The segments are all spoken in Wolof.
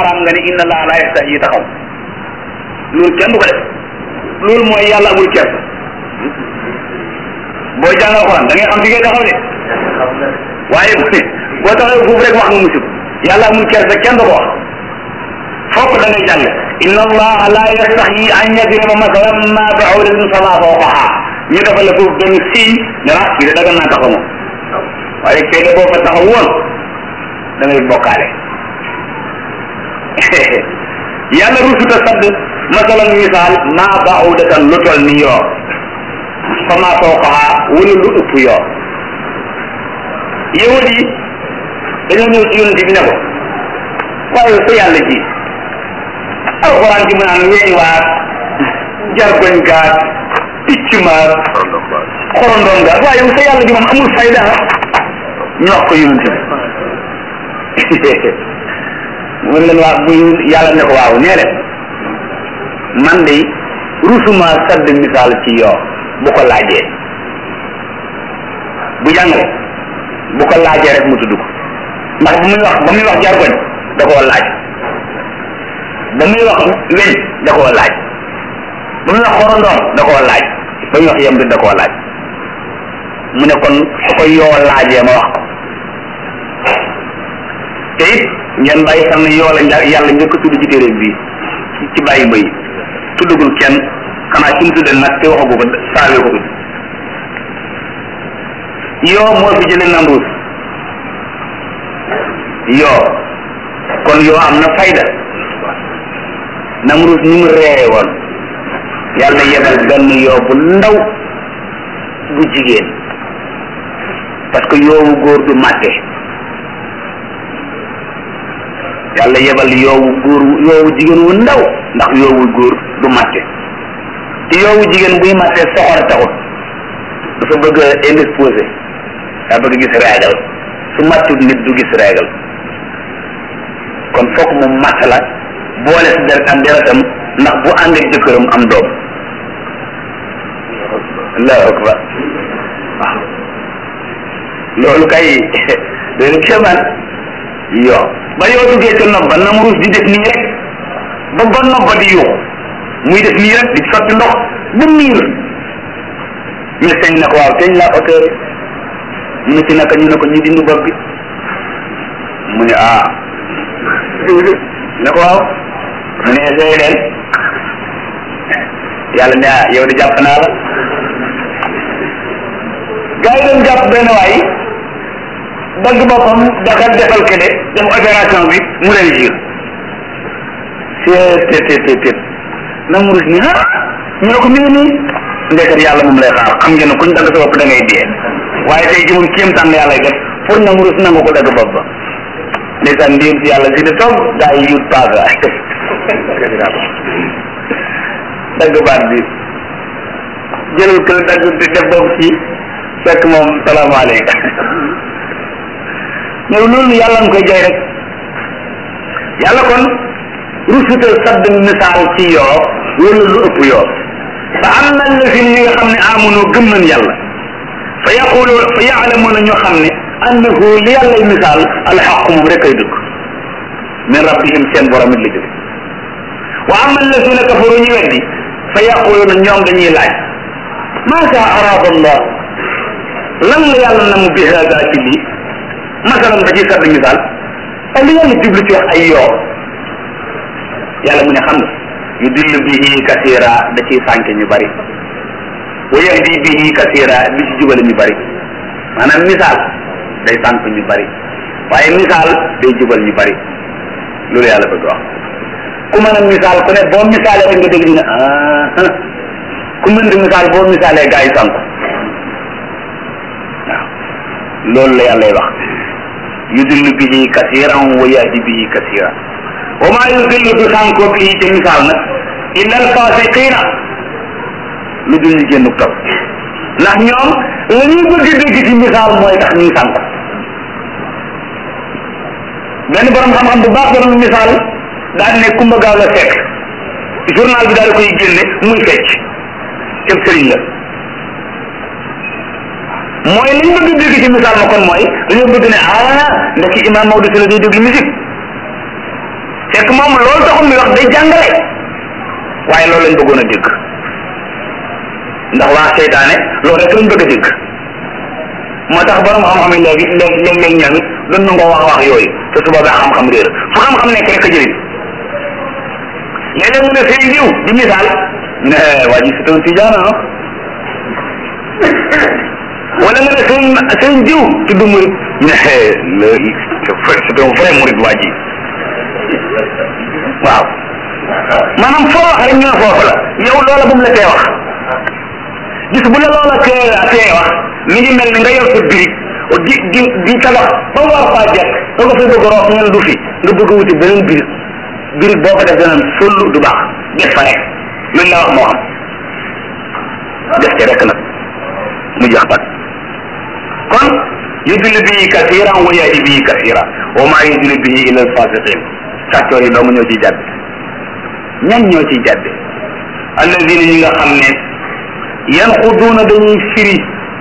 araam nga ne inna allah la yastahi taxaw loolu kenn du ko def loolu mooy yàlla amul kersa boo jàng alxuraan da ngay xam fi ngay taxaw de waaye bu ne boo taxawee foofu rek wax nga musib yàlla amul kersa kenn du ko wax fokk da ngay jàng inna allaha la yastahi an yadriba masalan ma ba'udatin fama fawqaha ñu defal la foofu benn signe ne ah fii de daga naa taxaw moom waaye fee de boo fa taxaw woon da ngay bokkaale yàlla rusuta sadd masalan misaal ma ba'udatan lu tol ni yoo fama fawqaha wala lu ëpp yoo yahud yi dañoo ñëw ci yonent bi ne ko waaye sa yàlla ji alxuraan ji mu naan weñ waat jargoñ gaat picc maat xorondom gaat waaye yow sa yàlla ji moom amul fayda ñu wax ko yonent bi mu leen waa muy yàlla ne ko waaw nee leen man de rusuma sadd misaal ci yoo bu ko laajee bu jàngale bu ko laajee rek mu tudd ko ndax bu muy wax ba muy wax jargoñ da koo laaj ba muy wax weñ da koo laaj ba muy wax xorondoom da koo laaj ba muy wax yem da koo laaj mu ne kon su ko yoo laajee ma wax ko te it ngeen bàyyi xam ne yoo la nja- yàlla njëkk a tudd ci téere bi ci bàyyi may tuddagul kenn xanaa ci mu tuddee nag te waxagu ko saawee ko tudd yoo moo fi jëlee namruus yoo kon yoo am na fayda namruus ni mu reere woon yàlla yebal benn yoo bu ndaw bu jigéen parce que yoowu góor du màtte yàlla yebal yoowu góor yoowu jigéen wu ndaw ndax yoowu góor du màtte ci yoowu jigéen buy màtte soxor taxut dafa bëgg a indisposé daa bëgg gis régal su màttul nit du gis régal kon fokk mu màtt la boole si deret ak deretam ndax bu ànd ak jëkkëram am doom allahu akbar waaw loolu kay doon kéemaan yoo ba yoo duggee ca nopp ba namruus di def nii rek ba ba nopp ba di yuux muy def nii rek di sotti ndox ba miir médecin ne ko waaw teñ la opéré mu ne ci naka ñu ne ko ñu dindi bopp bi mu ne ah ne ko waaw mu ne essayé leen yàlla ne ah yow di jàpp naa la gars yi doon jàpp benn waay dagg boppam dakal defal kele def opération bi mu leen jir c'est c'est c'est c'est na mu rus ni ah ñu ne ko mi ngi nii ndekkat yàlla moom lay xaar xam ngeen ne kuñ dagg sa bopp da ngay dee waaye tey ji moom kéemtaan la yàlla def pour na mu rus nangu ko dagg bopp ba ndeysaan ndéem si yàlla si ne toog gaa yi yut paaga dagg baat bi jëlal kële dagg di def bopp ci fekk moom salaamaaleykum ñëw loolu yàlla nga koy jay rek yàlla kon rusutal sadd misaal ci yoo wala lu ëpp yoo fa am na lazim ñi nga xam ne amunoo gëm nañ yàlla fa yaqulu fa yaalamuuna ñu xam ne annahu li yàllay misaal alxaq moom rek ay dëgg min rabbihim seen borom it la jóge wa ama allazina kafaru ñu weddi fa yaquluuna ñoom dañuy laaj maasa arada allah lan la yàlla na mu bi hada ci lii masalan ba ci sadd misaal ak li yàlla jublu ci wax ay yoo yàlla mu ne xam nga yu dill bihi kasira da ciy sànke ñu bari wa yahdi bihi kasira di ci jubale ñu bari maanaam misaal day sànk ñu bari waaye misaal day jubal ñu bari loolu yàlla bëgg wax ku mën a misaal ku ne boo misaalee rek nga dégg ñu ne ah ku mën di misaal boo misaalee gaa yi sànk waaw loolu la yàlla wax yudillu bihi kasiran wa yahdi bihi kasiran wa ma yudillu du sànkoo bihi ci misaal nag illa al fasiqina lu dul ñu génn topp ndax ñoom la ñuy bëgg a dégg ci misaal mooy tax ñuy sànk benn borom xam-xam bu baax doon misaal daal ne kumba gaaw la fekk journal bi daal di koy génne muy fecc cëb sëriñ la mooy li ñu bëgg dégg ci misaal ma kon mooy dañoo bëgg ne ah ndax imam Maodo si la day déglu musique fekk moom loolu taxul muy wax day jàngale waaye loolu lañ bëggoon a dégg ndax waa seytaane loolu rek lañ bëgg a dégg moo tax borom xam-xam yi léegi léegi léeg-léeg ñoom it doon na ngoo wax wax yooyu te su boobaa xam-xam réer fu xam-xam nekk rek a jëriñ léeg-léeg mu ne sëñ diw di misaal ne waa ji c'est un tijaan ah wala nga ne sëñ sëñ diw tudd murid ne c'est un vrai murid waa ji waaw maanaam foo wax rek ñu ne foofu la yow loola bu mu la tee wax gis bu la loola tee tee wax mi ngi mel ni nga yor sa birig di di di tabax ba mu war faa jekk da ko fi bëgg roof ngeen du fi nga bëgg a wuti beneen birig birig boo ko def dana fëllu du baax des fa rek luñ la wax moo xam def ci rek nag mu jeex bat kon yudil bii kasiran wa yahdi bii kasira wa maa yudil bii illa alfasiqin sàccoor yi dong ñoo ciy jàdd ñan ñoo ciy jàdd alladina ñi nga xam ne yanquduuna dañuy firi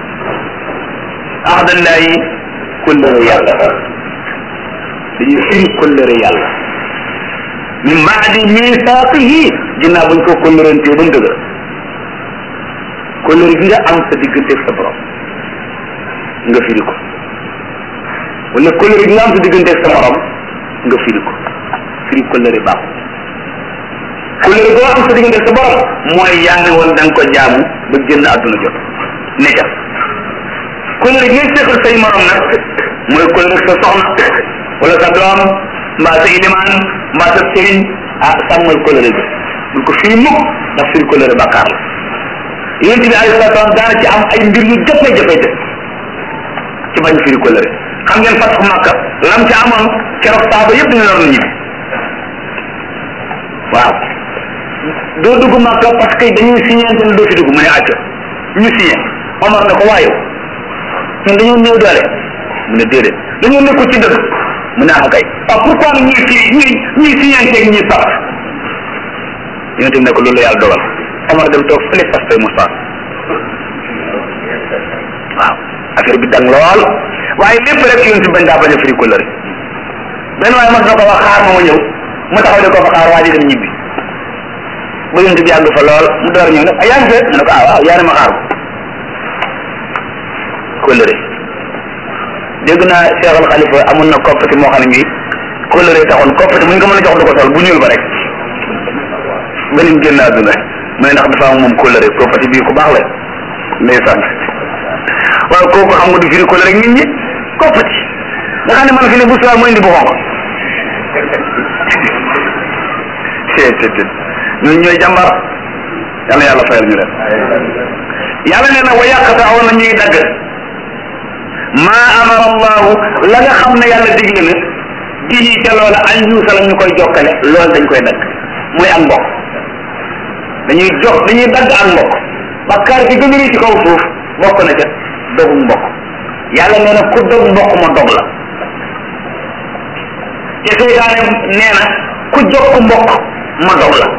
ahdallahi kullëre yàlla dañuy firi kullëre yàlla min baadi misaaqihi ginnaaw buñ ko kullërantee ba mu dëgër kullëre gi nga am sa diggante sa borom nga firi ko wala kullëre gi nga am sa diggante sa morom nga firi ko firi kullëre baaxu kullëre goo am sa diggante sa borom mooy yaa ngi woon da nga ko jaamu ba génn àdduna jot ne ca kullëre gi ngay seqal say morom nag mooy kullëre sa soxna wala sa doom mbaa sa ilimaan mbaa sa sëriñ ah sàmmal kullëre gi bul ko firi mukk ndax firi kullëre bàkkaar la yonent bi alayhi salaatu salaam daana ci am ay mbir yu jafe-jafe def ci bañ firi kullëre xam ngeen fatxu Makka lam ci amoon keroog saaba yëpp dañu lor ñibbi waaw doo dugg Makka parce que dañuy signé ne doo fi dugg mu ne acca ñu signé Omar ne ko waaye ñun dañoo néew doole mu ne déedéet dañoo nekkul ci dëgg mu ne ah kay waaw pourquoi nag ñuy fii ñuy ñuy signé ñuy sax yonent bi ne ko loolu la yàlla dogal Omar dem toog fële fas tey mu sax waaw affaire bi dang lool waaye lépp rek yonent bi bañ daa bañ a firi kóllëre benn waaye mas na ko wax xaar ma ma ñëw mu taxaw di ko fa xaar waa ji dem ñibbi ba yonent bi yàgg fa lool mu door a ñëw ne ah yaa ngi fee mu ne ko ah waaw yaa ne ma xaar ko kóllëre dégg naa Cheikh Al Khalifa amoon na koppati moo xam ne mii kóllëre taxoon koppati mu ñu ko mën a jox du ko sol bu ñuul ba rek ba ni mu génn àdduna mu ne ndax dafa am moom kóllëre koppati bii ku baax la ndeysaan waaw kooku xam nga du firi kóllëre nit ñi koppati nga xam ne man fi ne bu subaa mu indi bu xonq seet ñooñu ñooy jàmbar yàlla yàlla fayal ñu leen yàlla nee na wa yaqta'una na ñuy dagg maa amara allahu la nga xam ne yàlla digle na bii ca loola an yuusala ñu koy jokkale loolu dañ koy dagg muy ak mbokk dañuy jox dañuy dagg ak mbokk bakkaar bi gën a rëy ci kaw suuf bokk na ca dogu mbokk yàlla nee na ku dog mbokk ma dog la te seytaane nee na ku jokk mbokk ma dog la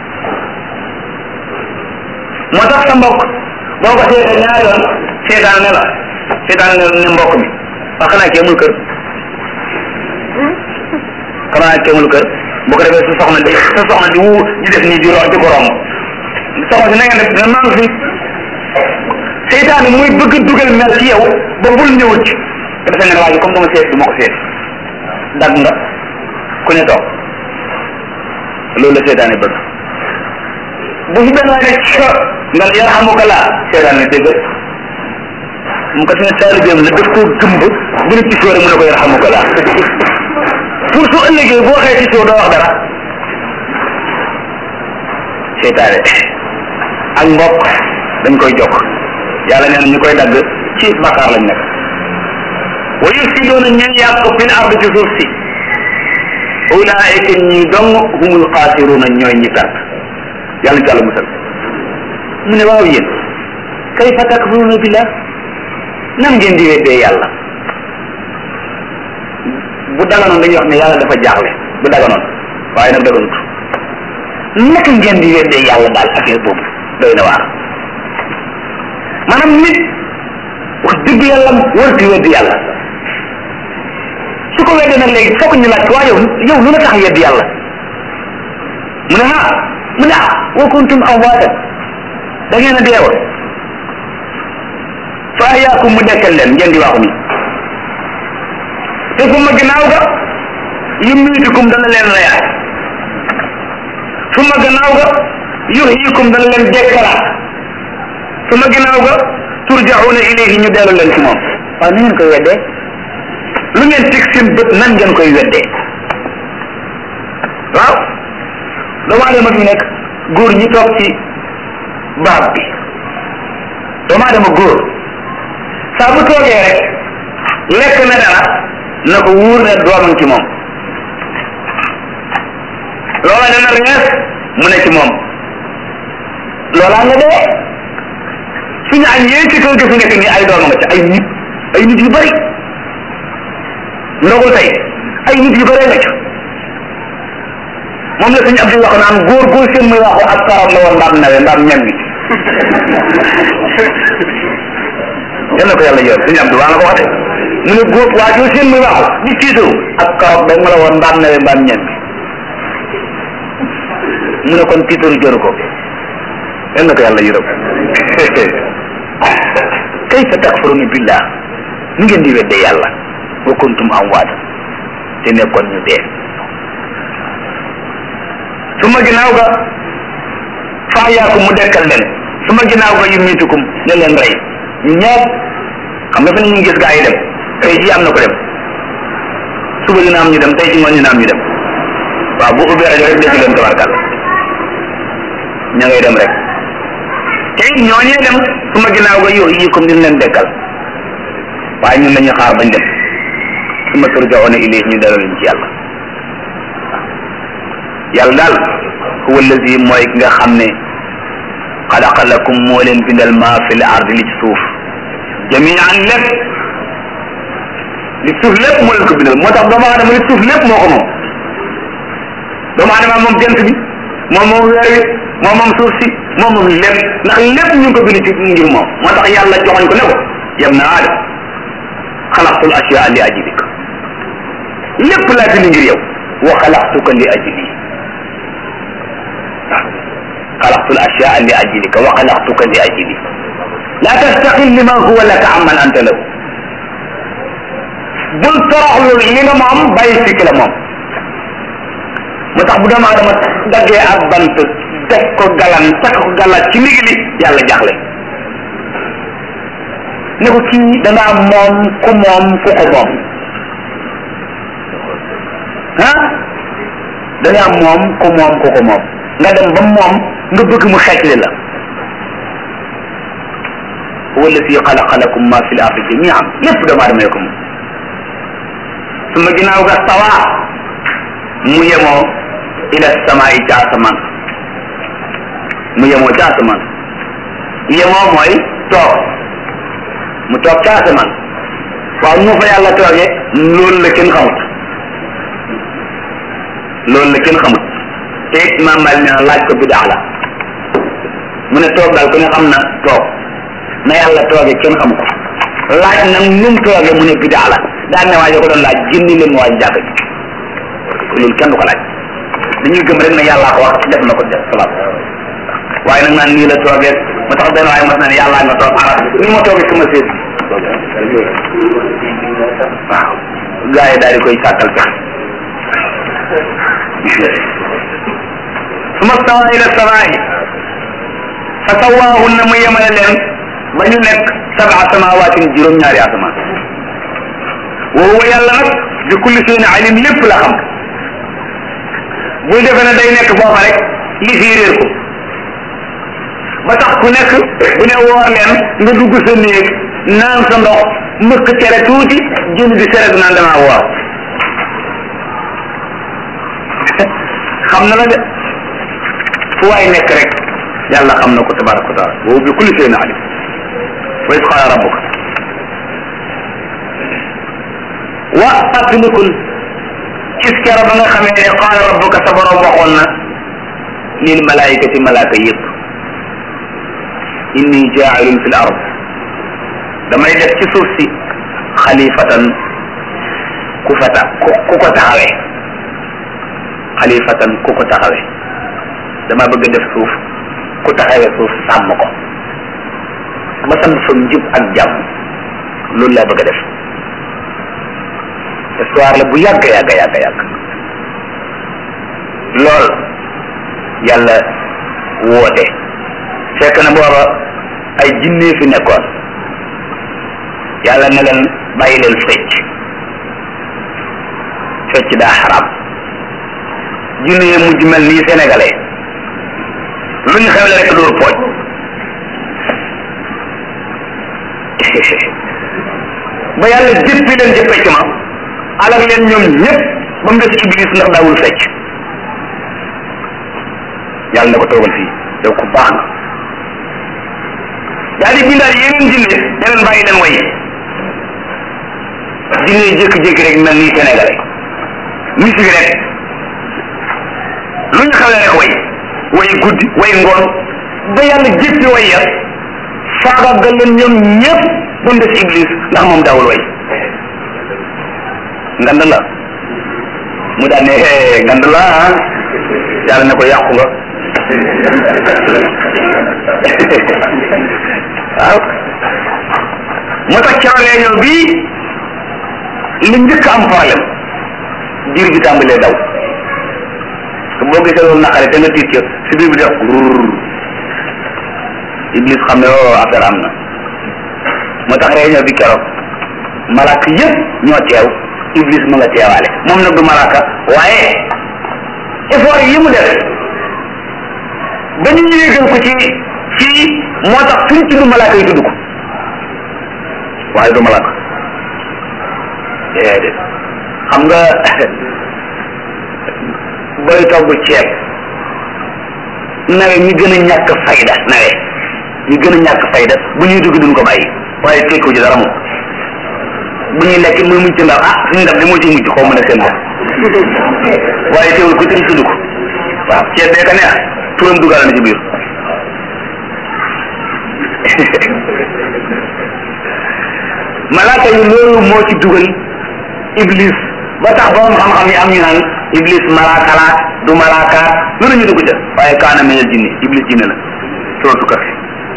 moo tax sa mbokk boo ko seetee ñaari yoon seytaane ne la seytaane ne ne mbokk mi wax xanaa kii amul kër xanaa kii amul kër bu ko defee sa soxna di sa soxna di wu di def nii di ro di ko romb soxna si na ngeen def dina maa ngi fi seytaane muy bëgg dugal mel ci yow ba bul ñëwut ci te defe nga ne waa ji comme dama seet du ma ko seet dag nga ku ne toog loolu la seytaane bëgg bu fi benn waay ne ca nga ne yarhamuka laa seytaane ne dégg mu ko ne taalibeem la daf koo gëmb bu ne ci sóore mu ne ko yarhamuka laa pour su ëllëgee boo xëyee ci sóor doo wax dara seytaane ak mbokk dañ koy jokk yàlla nee na ñu koy dagg ci bakkaar lañ nekk wa yufsiduuna ñu yàq fil ard ci suuf si ulaayika ñi dong humul xaasiruuna ñooy ñi perte yàlla ci yàlla musal mu ne waaw yéen kayfa takfuruuna billah nan ngeen di weddee yàlla bu daganoon dañuy wax ne yàlla dafa jaaxle bu daganoon waaye nag daganut naka ngeen di weddee yàlla daal affaire boobu doy na waar maanaam nit wax dëgg yàlla warti weddi yàlla su ko weddee nag léegi fokk ñu laaj waa yow yow lu la tax weddi yàlla mu ne ah mu ne ah wa kuntum amwaatan da ngeen a deewoon fa ahyaakum mu dekkal leen ngeen di waxu ni te fu ma ginnaaw ga yumiitukum dana leen reyaat fu ma gannaaw ga yuhyikum dana leen dekkalaat fu ma ginnaaw ga turjauna ilayhi ñu dellu leen ci moom waaw nu ngeen koy weddee lu ngeen teg seen bët nan ngeen koy weddee waaw doomu aadama bi nekk góor ñi toog ci baab bi doomu aadama góor saa bu toogee rek lekk na dara na ko wóor ne doomam ci moom loola dana rees mu ne ci moom loolaa nga dee suñu añ yee ci kër ga fi nekk nii ay doom nga ci ay nit ay nit yu bari ndogul tey ay nit yu bari nga ci moom la suñu abdi wax naan góor góor seen muy waxu ak karam la woon mbaam nawe mbaam ñam gi yal na ko yàlla yor suñu abdi waa nga ko waxee mu ne góor waa joo seen muy waxu di tiitaru ak karam da nga la woon mbaam nawe mbaam ñam gi mu ne kon tiitaru jëru ko yal na ko yàlla yërëm kayfa takfuruna billah nu ngeen di wedde yàlla wa kuntum amwaatan te nekkoon ñu dee su ma ginnaaw ga faayaakum mu dekkal leen su ma ginnaaw ga yumitukum ne leen rey ñu ñëpp xam nga fi ne ñu ngi gis gaa yi dem tey jii am na ko dem suba dina am ñu dem tey ci ngoon dina am ñu dem waaw bu ubbee rajo rek dégg leen tabarkal ña ngay dem rek te it ñooñee dem su ma ginnaaw ga yow yi comme dina leen dekkal waaye ñun dañuy xaar bañ dem su ma turjaoona ilayhi ñu delloo leen ci yàlla yàlla daal huwa allazi mooy ki nga xam ne xalaqa lakum moo leen bindal maa fi l ard li ci suuf jamian lépp li suuf lépp moo leen ko bindal moo tax doomu aadama li suuf lépp moo ko moom doomu aadama moom jant bi moom moom weer wi moom moom suuf si moom moom lépp ndax lépp ñu ngi ko bind ci ngir moom moo tax yàlla joxoñ ko ne ko yem na aadam xalaqtul ashyaa li ajlik lépp laa bind ngir yow wa xalaqtuka li ajli xalaqtul ashyaa li ajlika wa xalaqtuka li ajli la tastaqil liman huwa laka amman anta lahu bul toroxlu li nga moom bàyyi fi ki la moom moo tax bu doomu aadama daggee ak bant teg ko galan takk ko galan ci nigi li yàlla jaxle ne ko kii dangaa moom ku moom ku ko moom ah dangaa moom ku moom ku ko moom nga dem ba moom nga bëgg mu xeetli la huwa alladi xalaqa lakum ma fi l ardi jamian lépp doomu aadama ko moom su ma ginnaaw ga sawa mu yemoo ila samaai ca asamaan mu yemoo ca asamaan yemoo mooy toog mu toog ca asamaan waaw mu fa yàlla toogee loolu la kenn xamut loolu la kenn xamut te imaam Maalik nee na laaj ko bidaa la mu ne toog daal ku ne xam na toog na yàlla toogee kenn xamu ko laaj nag nu mu toogee mu ne bidaa la daan ne waaye ko doon laaj jëndi leen mu waaj jàkk ji loolu kenn du ko laaj dañuy gëm rek ne yàllaa ko wax def na ko def salaat waaye nag naan nii la toogee ma tax benn waaye mas na ne yàllaa nga toog arab ni ma toogee sama séet waaw gars yi daal di koy sàkkal pex suma stawa ila samaa'i fa sawaahunna mu yemale leen ba ñu nekk sab'a samawaatin juróom-ñaari asamaan wa huwa yàlla nag bi kulli shay'in alim lépp la xam buy defe ne day nekk foofa rek li fii réer ko ba tax ku nekk bu ne woor leen nga dugg sa néeg naan sa ndox mbëkk cere tuuti jënd di seret naan damaa woor xam na la de fu waay nekk rek yàlla xam na ko tabaraka wa taala wa bi kulli shay'in alim wa iz qaala rabbuka wa fàttalikul gis kero ba nga xamee ne qaala rabbuka sa borom waxoon na lil malaayikati malaaka yëpp inni jaa'ilun fil ard damay def ci suuf si xalifatan ku fa ta ku ko taxawee xalifatan ku ko taxawee dama bëgg a def suuf ku taxawee suuf sàmm ko ba sam fa njub ak jàmm loolu laa bëgg a def histoire la bu yàgg yàgg yàgg yàgg lool yàlla woote fekk na booba ay jinne fi nekkoon yàlla ne leen bàyyi leen fecc fecc daa xaram jinne yi mujj mel nii sénégalais lu ñu xewle rek dóor pooj ba yàlla jëppi leen ca fecc ma alal leen ñoom ñëpp ba mu des iblis ndax daawul fecc yàlla na ko toogal fii yow ku baax nga daal di bindaat yeneen jinne ne leen bàyyi leen way jinne yi jékki-jékki rek mel nii sénégalais musique rek lu ñu xewle rek way way guddi way ngoon ba yàlla jéppi way ya faagaagal leen ñoom ñëpp ba mu des iblis ndax moom daawul way ngand la mu daan ne hee ngand la ah yàlla ne ko yàqu nga waaw moo tax ca réunion bi li njëkk am problème biir bi tàmbalee daw boo gisee loolu naqare te nga tiit ca si biir bi def rur iblis xam ne oo affaire am na moo tax réunion bi keroog malaaka yëpp ñoo teew iblis mu nga teewaale moom nag du malaaka waaye effort yi mu def ba ñu yéegal ko ci fii moo tax suñ tudd malaaka yi tudd ko waaye du malaaka déedéet xam nga booy togg ceeb nawe ñi gën a ñàkk fayda nawe ñi gën a ñàkk fayda bu ñuy dugg duñ ko bàyyi waaye tekkiwu ci dara moom bu ñuy lekk muy mucc ndax ah suñu ndab de moo ci mucc xaw ma ne seen bopp waaye teewul ko tëri tudd ko waaw ceeb bee ka neex turam dugal na ci biir malaaka yi loolu moo ci dugal iblis ba tax borom xam-xam yi am ñu naan iblis malaaka la du malaaka lu ñu dugg ca waaye kaana minal jinni iblis jinne la suratu kafi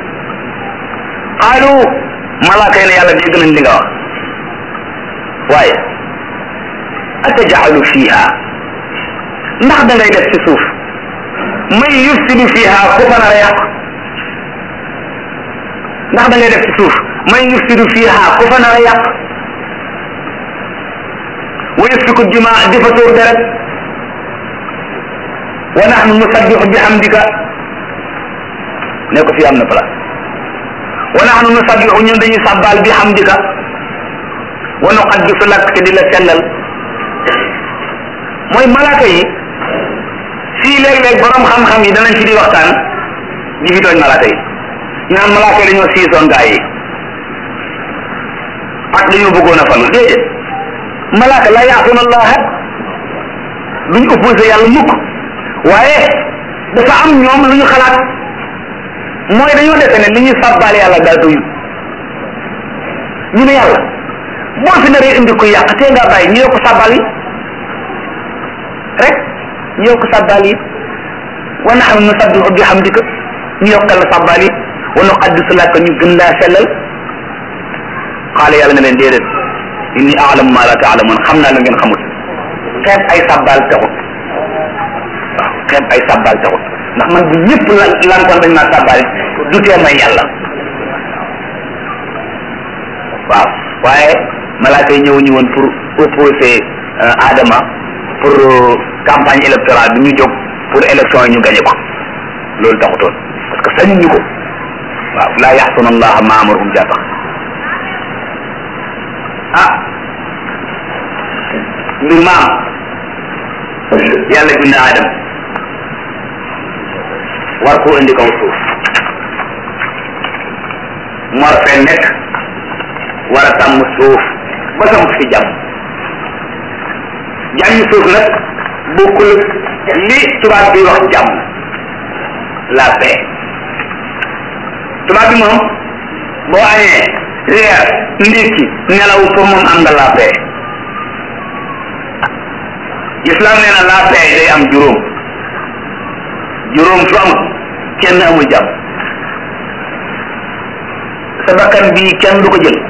xaalu malaaka yi ne yàlla dégg nañ li nga wax waaye atajalu fiha ndax da ngay def ci suuf may yufsidu fiha ku fa nar a yàq ndax da ngay def ci suuf may yufsidu fiha ku fa nar a yàq wa yasfiku dima di fa tuur deret wa nahnu nusabbihu bihamdika ne ko fi am na place wa nahnu nusabbihu ñun dañuy sàbbaal bihamdika wa nuqaddisu lak te di la sellal mooy malaaka yi fii léeg-léeg borom xam-xam yi danañ ci di waxtaan di fi tooñ malaaka yi ñu naan malaaka yi dañoo siisoon gaa yi ak dañoo bëggoon a falu déedéet malaaka la yaasuna allaha duñ opposé yàlla mukk waaye dafa am ñoom lu ñu xalaat mooy dañoo defe ne li ñuy sàbbaal yàlla daa doyul ñu ne yàlla boo fi naree indi ko yàq tee ngaa bàyyi ñu yokk sàbbaal yi rek ñu yokk sàbbaal yi wa nahnu nusabbihu bihamdika ñu yokkal la sàbbaal yi wa nuqaddisu laka ñu gën laa sellal xaala yàlla ne leen déedéet inni a'lamu ma la ta'lamun xam naa la ngeen xamul xeeb ay sàbbaal taxut waaw xeeb ay sàbbaal taxut ndax man bu ñëpp lan lankoon dañ maa sàbbaal du tee may yàlla waaw waaye malaaka yi ñëw ñu woon pour opposer Adama pour campagne électorale bi ñu jóg pour élection yi ñu gañe ko loolu taxutoon parce que sañu ñu ko waaw laa yaxsuna allaha ma amarahum jaa tax ah mbir maam yàlla bind Adama war koo indi kaw suuf mu war fee nekk war a sàmm suuf ba sam fi jàmm jàmmi suuf nag bokkul li tubaab bi wax jàmm la paix tubaab bi moom boo añee reer ndékki nelaw pour moom am nga la paix islam nee na la paix day am juróom juróom su amul kenn amul jàmm sa bakkan bii kenn du ko jël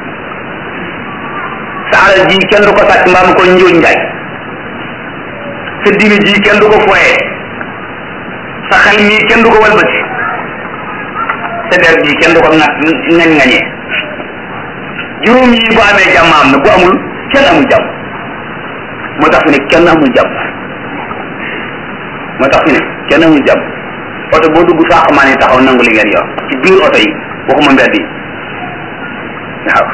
sa alal ji kenn du ko sàcc mbaam ko njuuj njaay sa diine ji kenn du ko foyee sa xel mii kenn du ko walbati sa der ji kenn du ko ŋa ngañ ngañee juróom yi bu amee jàmm am na bu amul kenn amul jàmm moo tax fi ne kenn amul jàmm moo tax fi ne kenn amul jàmm oto boo dugg saa xamaa ne taxaw nangu li ngeen yor ci biir oto yi waxuma mbedd yi waaw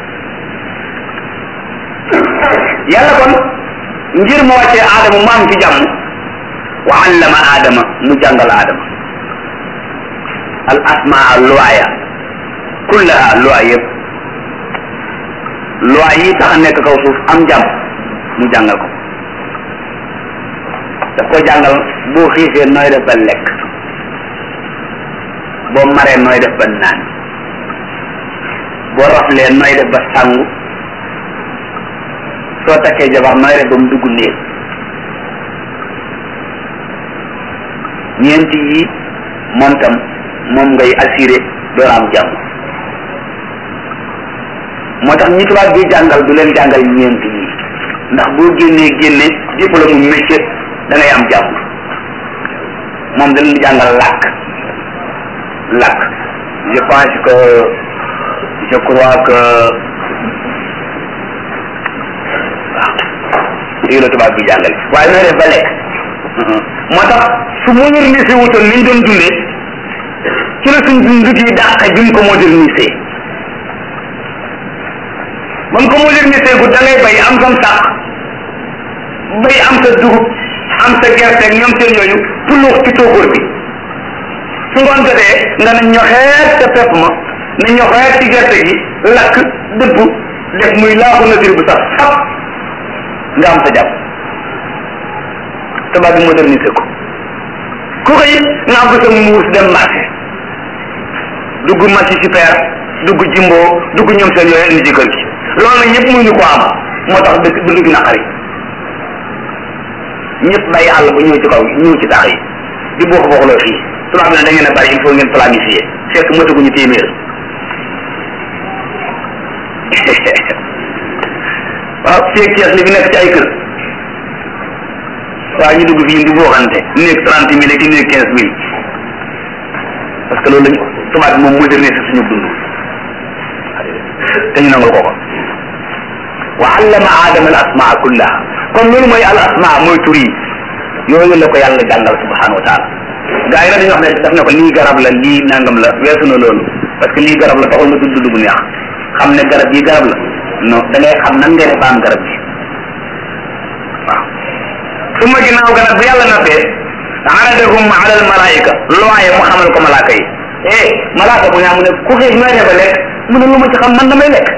yàlla kon ngir mu wàccee aadama mu am ci jàmm wa allama aadama mu jàngal aadama al asmaa luwaaya kullaha luwaay yëpp luwaay yi tax a nekk kaw suuf am jàmm mu jàngal ko daf ko jàngal boo xiifee nooy def ba lekk boo maree nooy def ba naan boo raflee nooy def ba sangu soo takkee jabar nooy def ba mu dugg néeg ñeenti yi moom tam moom ngay assuré door am jàmm moo tax ñi tubaab bi jàngal du leen jàngal ñeenti yi ndax boo génnee génne diplôme mu métier da ngay am jàmm moom da leen jàngal làkk làkk je pense que je crois que waaw lii la tubaab bi jàngale waaye nooy def ba lekk moo tax su modernisé wutoon ni ñu doon dundee ci la suñ dund gi dàq bi mu ko modernisé ba mu ko modernisé gu da ngay bay am sam sàq bay am sa dugub am sa gerte ak ñoom seen yooyu puluux ci tóokóor bi su ngoon jotee nga ne ñoxeet sa pepp ma ne ñoxeet ci gerte gi lakk dëbb def muy laaxu nature bu sax sap nga am sa jàpp tubaab bi modernisé ko ku ko it nga am ko sa muus dem marché dugg marché super dugg jimbo dugg ñoom seen yooyu indi ci kër gi loolu nag ñëpp mënuñu ko am moo tax dëkk dund gi naqari ñëpp bàyyi àll ba ñëw ci kaw ñëw ci tax yi di bokk bokkuloo fii tubaab bi ne da ngeen a bari il faut ngeen planifier fekk mataguñu téeméer waaw fii ak Cees li fi nekk ci ay kër waaw ñu dugg fii di booxante néeg trente mille ak néeg quinze mille parce que loolu lañ tubaab bi moom modernisé suñu dund te ñu nangul ko ko wa allama aadama al asmaa kullaha kon loolu mooy al asmaa mooy tur yi yooyu la ko yàlla jàngal subhanahu wa taala gaa yi nag dañuy wax ne daf ne ko lii garab la lii nangam la weesu na loolu parce que lii garab la taxul nga tudd dund bu neex xam ne garab yi garab la non da ngay xam nan ngay def ba am garab bi waaw su ma ginnaaw ga nag bu yàlla nappee aradahum ala al malaika looye mu xamal ko malaaka yi eh malaaka bu ñaa mu ne ku xiif nooy def ba lekk mu ne lu ma ci xam man damay lekk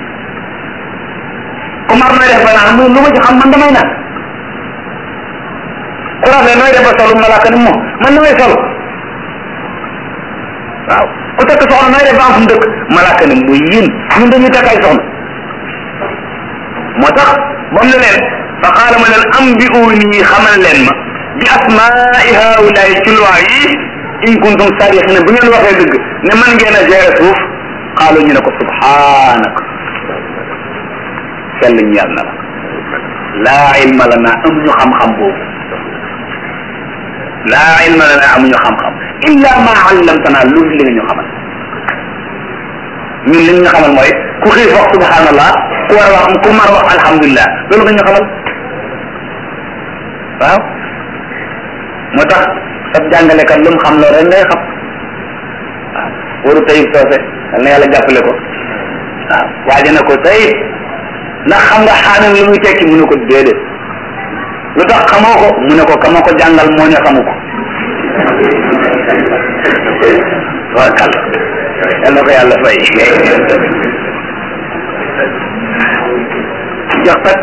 ku mar nooy def ba naan mu ne lu ma ci xam man damay naan ku rafle nooy def ba solu malaaka ni moom man damay solu waaw ku takk soxna nooy def ba am fu mu dëkk malaaka ni muy yéen ñun dañuy takk ay soxna moo tax ba mu ne leen fa qaala ma leen ambi'uuni xamal leen ma bi asmaai haulaay ci loi yi in kuntum sadiqina bu ngeen waxee dëgg ne man ngeen a gérer suuf xaalu ñu ne ko subhanak sell ñeel na la laa ilma lana amuñu xam-xam boobu laa ilma lana amuñu xam-xam illa ma allamtana lu li nga ñu xamal ñun li ñu xamal mooy ku xiif wax subhanallah ku war a wax ku mar wax alhamdulilah loolu nga ñu xamal waaw moo tax sab jàngalekat lu mu xam loolu rek ngay xam waaw waru tayib soose yal na yàlla jàppale ko waaw waaje na ko tayib ndax xam nga xaamim lu muy tekki mu ne ko déedéet lu tax xamoo ko mu ne ko kama ko jàngal moo ne xamu ko waaw kàlla yal na ko yàlla fay jox kat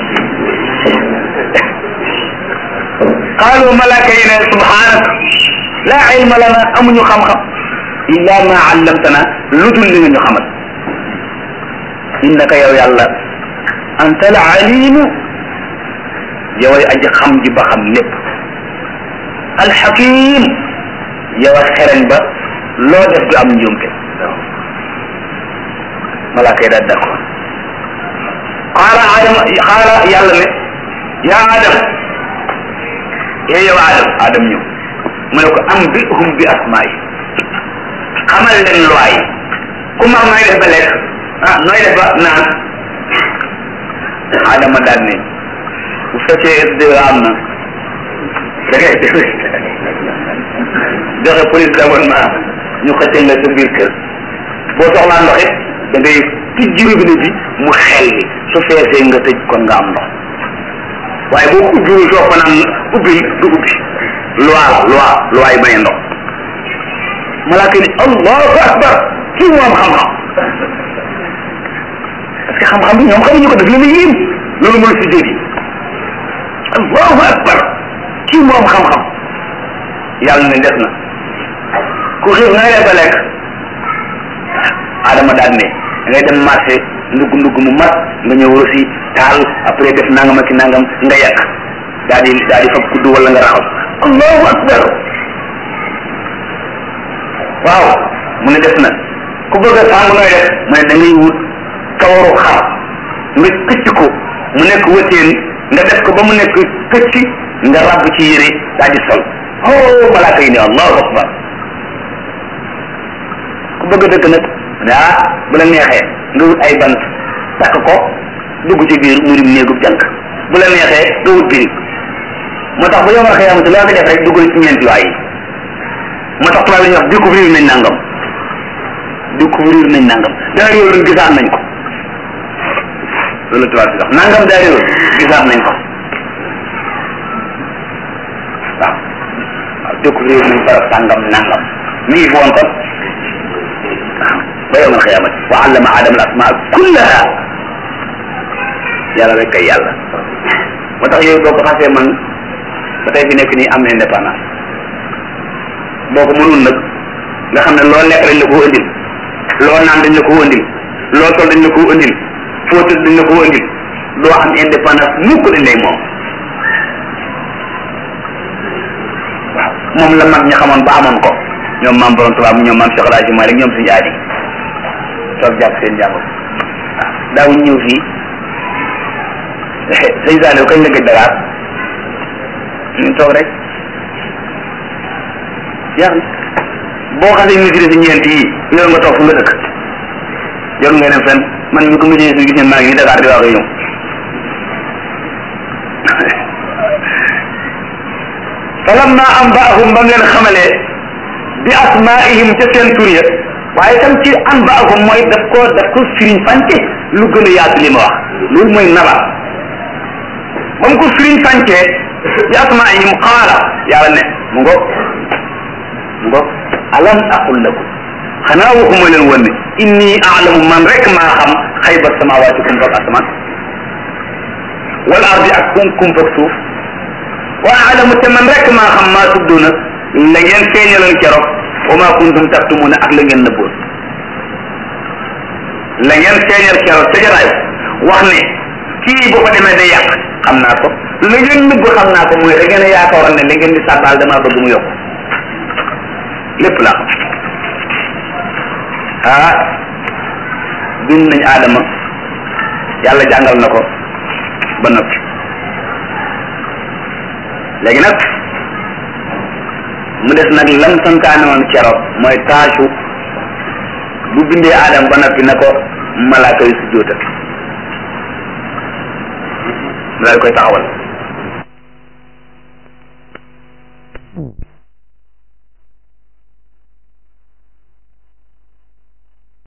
qaalu malaaka yi ne subhaanaka laa ilma lana amuñu xam-xam illa ma allamtana lu dul li nga ñu xamal innaka yow yàlla anta al alimu yoway aji xam ji ba xam lépp alxakim yow a xereñ ba loo def du am njuumte malaaka yi daal d'accord xaala adama xaala yàlla ne yaa adam ee yow adam adam ñëw mu ne ko am bi hum bi asmaa yi xamal leen loi yi ku mar nooy def ba lekk ah nooy def ba naan adama daal ne bu fekkee SDE am na da ngay joxe police d'abonnement ñu xëccal la sa biir kër boo soxlaa ndox it da ngay tijji robinet bi mu xel li su feesee nga tëj kon nga am ndox waaye boo ko ubbiwul soo ko naan ubbil du ubbi loi la loi loi yi maye ndox malaaka ni allahu akbar kii moom xam-xam parce que xam-xam bi ñoom xamuñu ko def li muy yéem loolu mooy si dégg allahu akbar kii moom xam-xam yàlla ne des na ku xiif nga def ba lekk adama daan ne da ngay dem marché ndugg ndugg mu mat nga ñëw aussi taal après def nangam ak nangam nga yàq daal di daal di fab kudd wala nga raxas allahu akbar waaw mu ne des na ku bëgg a sàngu nooy def mu ne da ngay wut kawaru xar nga këcc ko mu nekk wëteen nga def ko ba mu nekk këcc nga ràbb ci yére daal di sol oh malaaka yi ne allahu akbar ku bëgg a dëkk nag ne ah bu la neexee nga wut ay bant takk ko dugg ci biir mu dim néegub jànk bu la neexee nga wut birig moo tax ba yomal xiyaamati loo fi def rek duggal ci ñeenti waay yi moo tax tubaab yi ñuy wax découvrir nañ nangam découvrir nañ nangam daa réewoon gisaat nañ ko loolu tubaab bi wax nangam daa réewoon gisaat nañ ko waaw waaw découvrir nañ barab sàngam nangam mi ngi fi woon kon waaw ba yowmal xiyaamati wa allama adama al asmaa kullaha yàlla rek kay yàlla moo tax yow boo ko xasee man ba tey fi nekk nii am indépendance boo ko mënul nag nga xam ne loo lekk dañ la ko indil loo naan dañ la ko indil loo sol dañ la ko indil foo tëdd dañ la ko indil doo am indépendance mukk dañ lay moom waaw moom la mag ñi xamoon ba amoon ko ñoom maam borom tubaab ñoom maam Cheikh Alaaji Maalik ñoom suñu aadi toog jàpp seen jàmbur waaw daawuñ ñëw fii sëñ Saliou kañ la gëj Dakar ñu toog rek jeex na boo xasee maîtrise ñeent yi yor nga toog fu nga dëkk yor nga dem fenn man mi ko maîtrise gis ngeen maa ngi ni Dakar di wax ak ñëw falamma anba'ahum ba mu leen xamalee bi asmaihim ca seen tur ya waaye tam ci anba'ahum mooy daf ko daf ko firiñ fànce lu gën a yaatu li ma wax loolu mooy naba ba mu ko firiñ fàncee bi asmaihim qaala yàlla ne mu ngo mu ngo alam aqul lakum xanaa waxuma leen woon ne inni aalamu man rek maa xam xayba samawaati kum fak asamaan wal ardi ak kum kum fak suuf wa aalamu te man rek maa xam maa tudduna la ngeen feeñaloon keroog wa maa kuntum taktumuna ak la ngeen nëbboon la ngeen feeñal keroog ca jaraay wax ne kii bu fa demee day yàq xam naa ko la ngeen nëbb xam naa ko mooy da ngeen a yaakaaroon ne la ngeen di sàbbaal damaa bëgg mu yokk lépp laa xam ah bind nañ aadama yàlla jàngal na ko ba noppi léegi nag mu des nag lam santaane woon keroog mooy taasu bu bindee aadama ba noppi na ko malaaka yi sujjóotal daal koy taxawal